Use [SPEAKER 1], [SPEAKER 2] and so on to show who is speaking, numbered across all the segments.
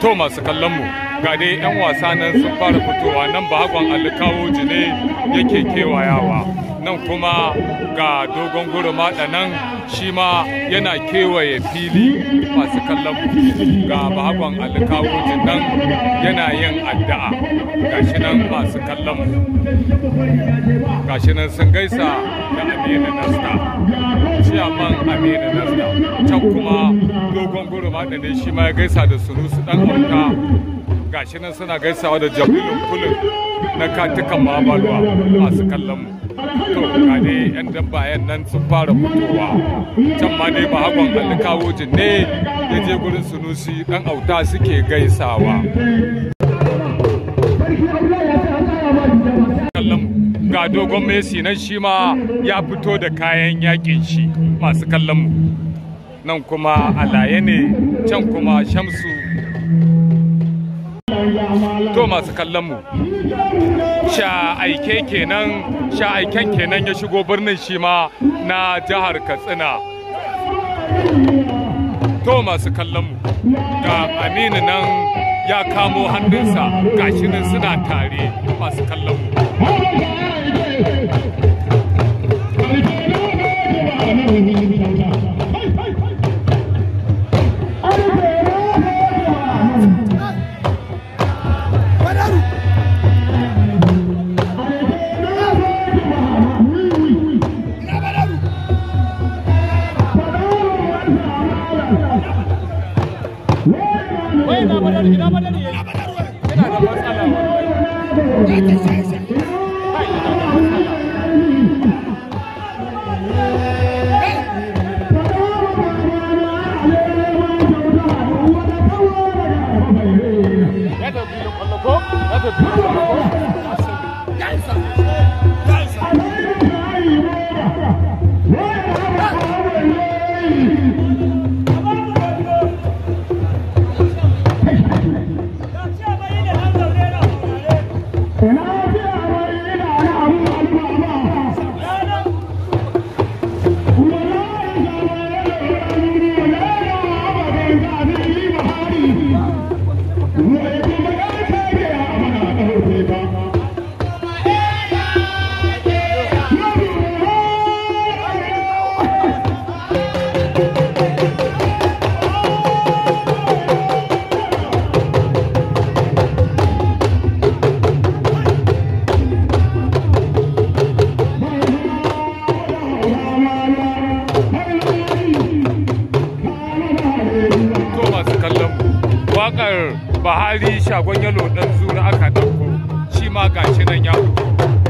[SPEAKER 1] to masu kallon mu ga dai 'yan wasa nan sun fara fitowa nan bahagon alikawo jine yake kewayawa nan kuma ga dogon guruma nan shi ma yana kewaye fili masu kallon mu ga bahagon alikawo nan yana yin addu'a gashi nan masu kallon mu gashi nan sun gaisa da aminu nasta ciyaman aminu nasta can kuma dogon guruma da ne shi ma ya gaisa da sunusu dan auta gashi nan suna gaisawa da jami'in kulin na katukan mabalwa masu kallon mu to ga dai yan dabbayan nan sun fara fitowa can ma dai bahagon alikawo ne ya je gurin sunusi dan auta suke gaisawa ga dogon messi nan shi ma ya fito da kayan yakin shi masu kallon mu nan kuma alaye ne can kuma shamsu to masu kallon mu sha aike kenan sha aiken kenan ya shigo birnin shi ma na jihar katsina to masu kallon mu ga aminu nan ya kamo hannunsa gashi nan suna tare masu kallon mu Buhari shagon yalo dan zura aka ɗauko shi ma gashi nan ya fito.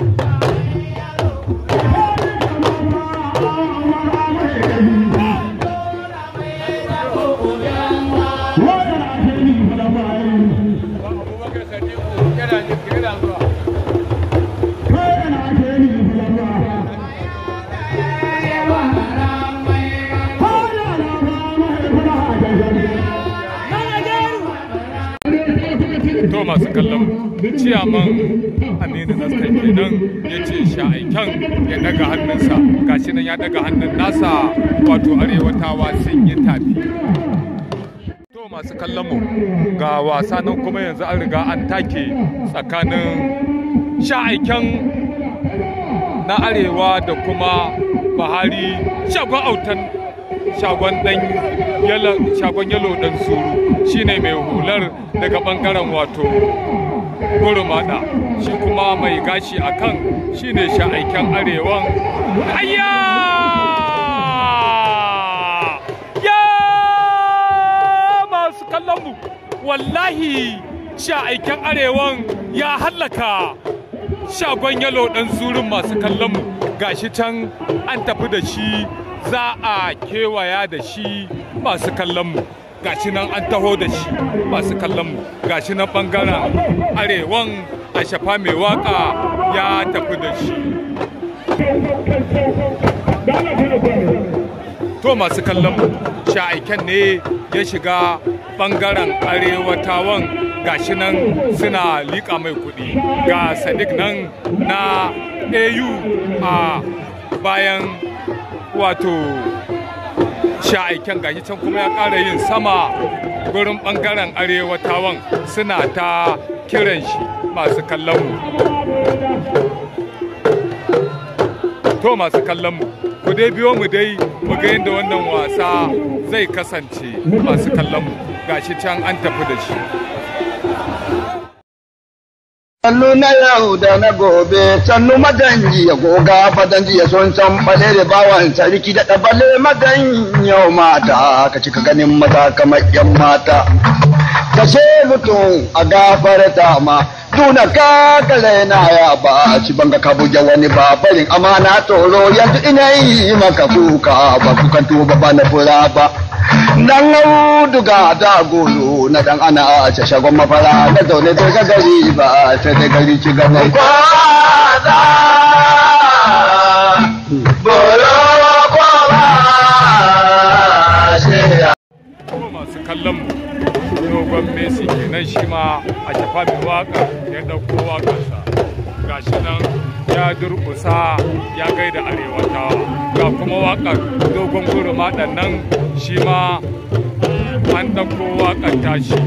[SPEAKER 1] to masu kallon ciyaman aminu naskan kenan ya ce sha'aikan ya daga hannunsa gashi nan ya daga hannun nasa wato arewatawa sun yi tafi to masu kallon mu ga wasa nan kuma yanzu an riga an take tsakanin sha'aikan na arewa da kuma bahari shagon autan shagon dan shagon yalo dan suru shine mai hular daga bangaren wato gurmada shi kuma mai gashi a kan shine sha'aiken arewan ayya ya masu kallon mu wallahi sha'aiken arewan ya hallaka shagon yalo dan surun masu kallon mu gashi can an tafi da shi za a kewaya da shi masu kallon mu gashi nan an taho da shi masu kallon mu gashi nan bangaren arewan a shafa mai waka ya tafi da shi to masu kallon mu sha'aiken ne ya shiga bangaren arewatawan gashi nan suna liƙa mai kuɗi ga sadiq nan na au a bayan wato sha'aiken gashi can kuma ya ƙara yin sama gurin bangaren arewatawan suna ta kiran shi masu kallon mu to masu kallon mu ku dai biyo mu dai mu ga yadda wannan wasa zai kasance masu kallon mu gashi can an tafi da shi
[SPEAKER 2] Sannu na yau da na gobe, sannu maganji ya goga fadanji ya son san bale da bawan sarki da ɗabale magan yau mata, ka cika ganin maza kamar yan mata. Ka ce mutum a gafarta ma, duna ka kale na ya ba, ci banga ka buge wani babarin amana tsoro yanzu ina yi maka kuka ba kukan tuba ba na fura ba. dan auduga da golo na dan ana a ce shagon mafara na zaune bai ga gari ba sai dai gari ci gaba kwaza bolo kwaba
[SPEAKER 1] kuma masu kallon mu dogon messi kenan shi ma a shafa mai waka ya ɗauko wakarsa gashi nan ya durƙusa ya gaida arewatawa ga kuma wakar dogon guruma nan shi ma an ɗauko wakar tashi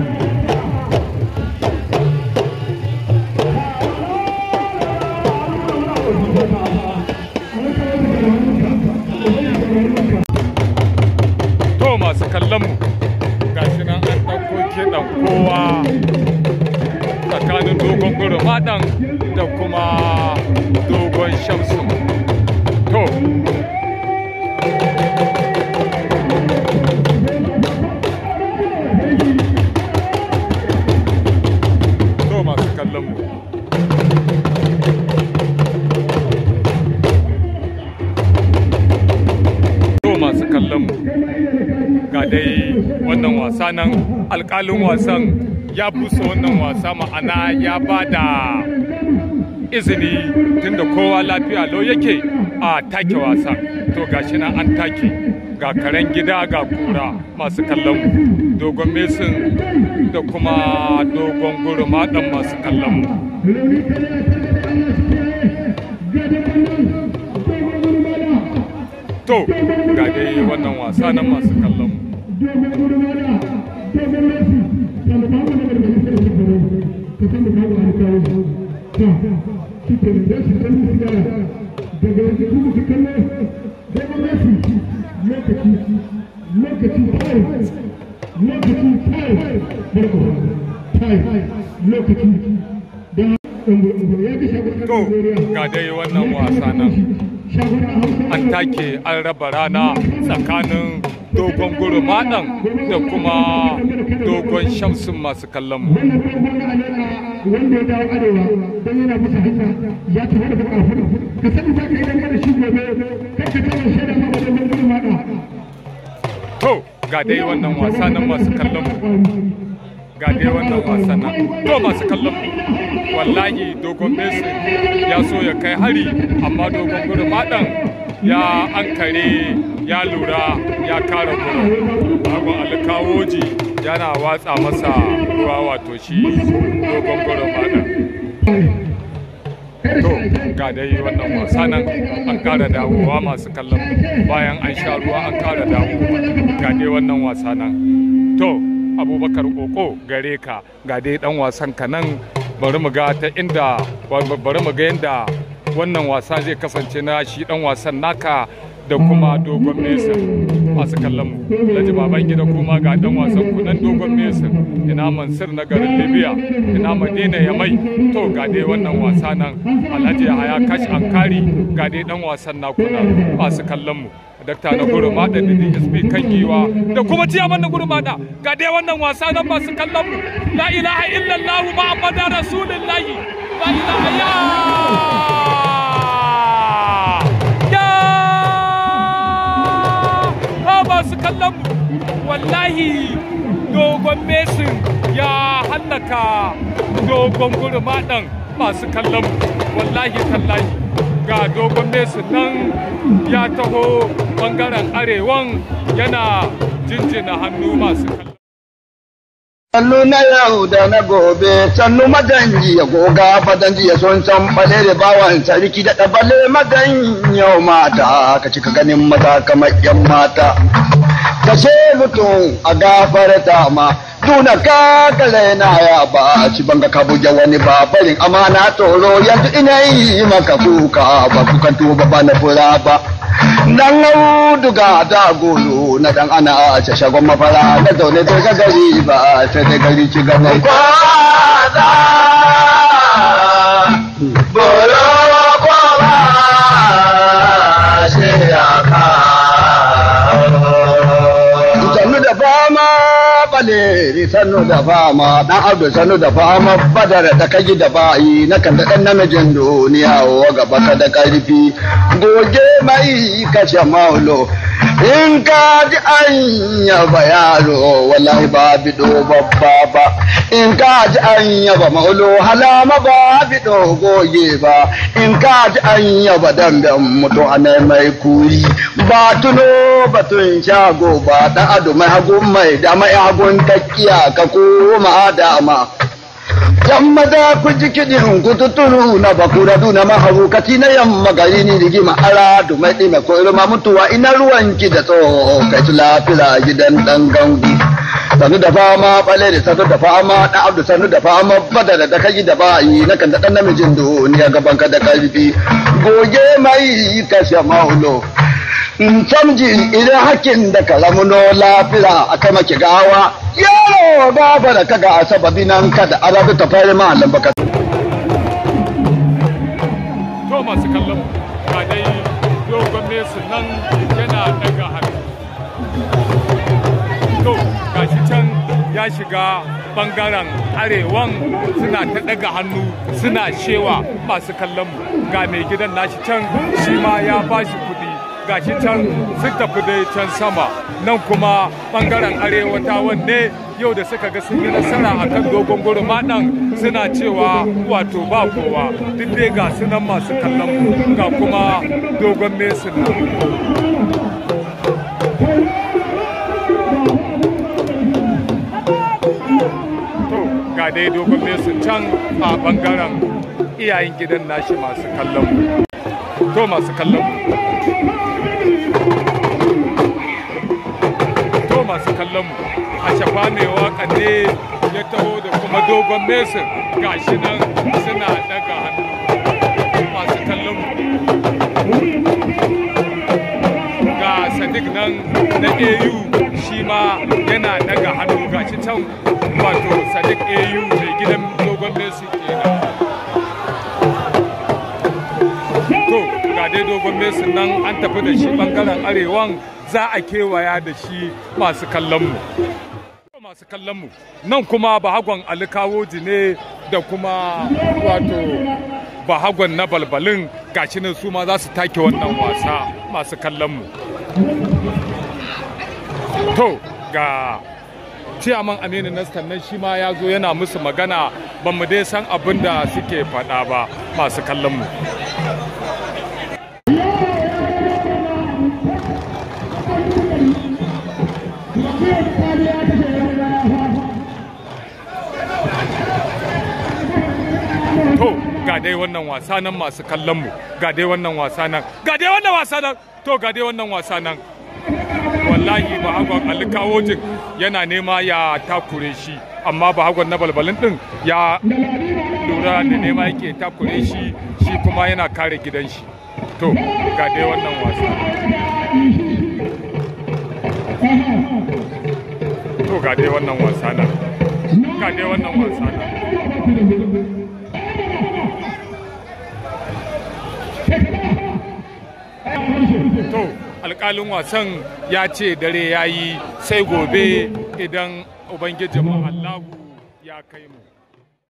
[SPEAKER 1] to masu kallon mu gashi nan an ɗauko kiɗan kowa tsakanin dogon gurumaɗan da kuma dogon shamsu to to masu kallon mu to masu kallon mu ga dai wannan wasa nan alkalin wasan ya busa wannan wasa ma'ana ya ba da izini tunda kowa lafiya lau yake a take wasan to gashi nan an take ga karen gida ga kura masu kallon mu dogon mesin da kuma dogon guruma dan masu kallon mu to ga dai wannan wasa nan masu kallon mu to ga dai wannan wasa nan an take an raba rana tsakanin dogon gurumaɗan da kuma dogon shamsun masu kallon mu
[SPEAKER 3] wanda ya dawo arewa don yana musu hanya ya tafi da kafin ka sani za ka yi dangane shi gobe kai ka kama shaida ma wajen gudu maɗa.
[SPEAKER 1] to ga dai wannan wasa nan masu kallon mu ga dai wannan wasa nan to masu kallon mu wallahi dogon messi ya so ya kai hari amma dogon gurumaɗan ya ankare ya lura ya kare gurin bagon alkawoji yana watsa masa ruwa wato shi dogon gurumaɗan to ga dai wannan wasa nan an kara dawowa masu kallon bayan an sha ruwa an kara dawowa ga dai wannan wasa nan to abubakar koko gare ka ga dai dan wasan ka nan bari mu ga ta inda bari mu ga yadda wannan wasa zai kasance na shi dan wasan naka da kuma dogon mesa masu kallon mu alhaji baban gida kuma ga dan wasan ku nan dogon mesa ina mansur na garin libya ina madina ya mai to ga dai wannan wasa nan alhaji haya kash ankari ga dai dan wasan naku nan masu kallon mu dakta na gurumada da dsp kan giwa da kuma ciyaman na gurumada ga dai wannan wasa nan masu kallon mu la ilaha illallah muhammadar rasulullahi la ilaha ya masu kallon wallahi dogon mesin ya hallaka dogon gurmaɗan masu kallon wallahi tallahi ga dogon mesin nan ya taho bangaren arewan yana jinjina hannu masu kallon
[SPEAKER 2] Sannu na yau da na gobe, sannu madanji ya goga fadanji ya son san bale da bawan sarki da ɗabale madan yau mata, ka cika ganin maza kamar yan mata. Kashe mutum a gafarta ma, tuna ka kale na ya ba, ci banga ka buge wani ba, barin amana tsoro yanzu ina yi maka kuka ba kukan tuba ba na fura ba. Dan auduga da golo na dan ana a shagon mafara na zaune sai ga gari ba sai da gari ci gaba. Kwaza bolo kwaba shi ya ka. Sannu da fama bale sannu da fama dan abdu sannu da fama badar da kaji da bayi na kan da dan namijin duniya wa gaba ka da karfi goge mai kashe maulo in ka ji an yaba yaro wallahi ba bido babba ba in ka ji an yaba maulo halama ba bido goge ba in ka ji an yaba damben mutu a mai kuri ba tuno batun shago ba dan ado mai hagun mai da mai hagun takkiya ka koma dama yamma da ku ji kiɗin kututuru na bakura duna mahaukati na yamma gari ni rigima ara du mai ɗime ko irma mutuwa ina ruwanki da tsoho kai ci lafira gidan ɗan gangu sanu da fama bale da sanu da fama ɗan abdu sanu da fama bada da kai da bayi na kan da ɗan namijin duniya gaban ka da ƙarfi goge mai kashe maulo in samji idan hakin da ka ramuno lafira a kai maki gawa yaro gaba da kaga a sababi nan kada arabi ta fari ma lambaka.
[SPEAKER 1] to masu kallon ga dai dogon mesu nan yana daga hannu to gashi can ya shiga bangaren arewan suna ta daga hannu suna shewa masu kallon mu ga mai gidan nashi can shi ma ya bashi kuɗi gashi can sun tafi dai can sama nan kuma bangaren arewata wanne yau da suka ga sun yi nasara a kan dogon gurma ɗan suna cewa wato ba kowa duk dai ga sunan masu kallon mu ga kuma dogon mesin nan to ga dai dogon mesin can a bangaren iyayen gidan nashi masu kallon mu to masu kallon mu to masu kallon mu a shafa mai waka ne ya taho da kuma dogon mesin gashi nan suna daga hannu masu kallon mu ga sadiq nan na au shi ma yana daga hannu gashi can wato sadiq au mai gidan dogon mesin kenan to ga dai dogon mesin nan an tafi da shi bangaren arewan za a kewaya da shi masu kallonmu. masu kallonmu nan kuma bahagon alikawoji ne da kuma wato bahagon na balbalin gashi nan su ma za su take wannan wasa masu kallonmu. to ga ciyaman aminu nastan nan shi ma ya zo yana musu magana ba mu dai san abin da suke faɗa ba masu kallonmu. to ga dai wannan wasa nan masu kallon mu ga dai wannan wasa nan ga dai wannan wasa nan to ga dai wannan wasa nan wallahi ba hagon alkawojin yana nema ya takure shi amma ba hagon na balbalin din ya lura da nema yake takure shi shi kuma yana kare gidan shi to ga dai wannan wasa to ga dai wannan wasa nan ga dai wannan wasa nan to alkalin wasan ya ce dare ya yi sai gobe idan ubangijin allahu ya kai mu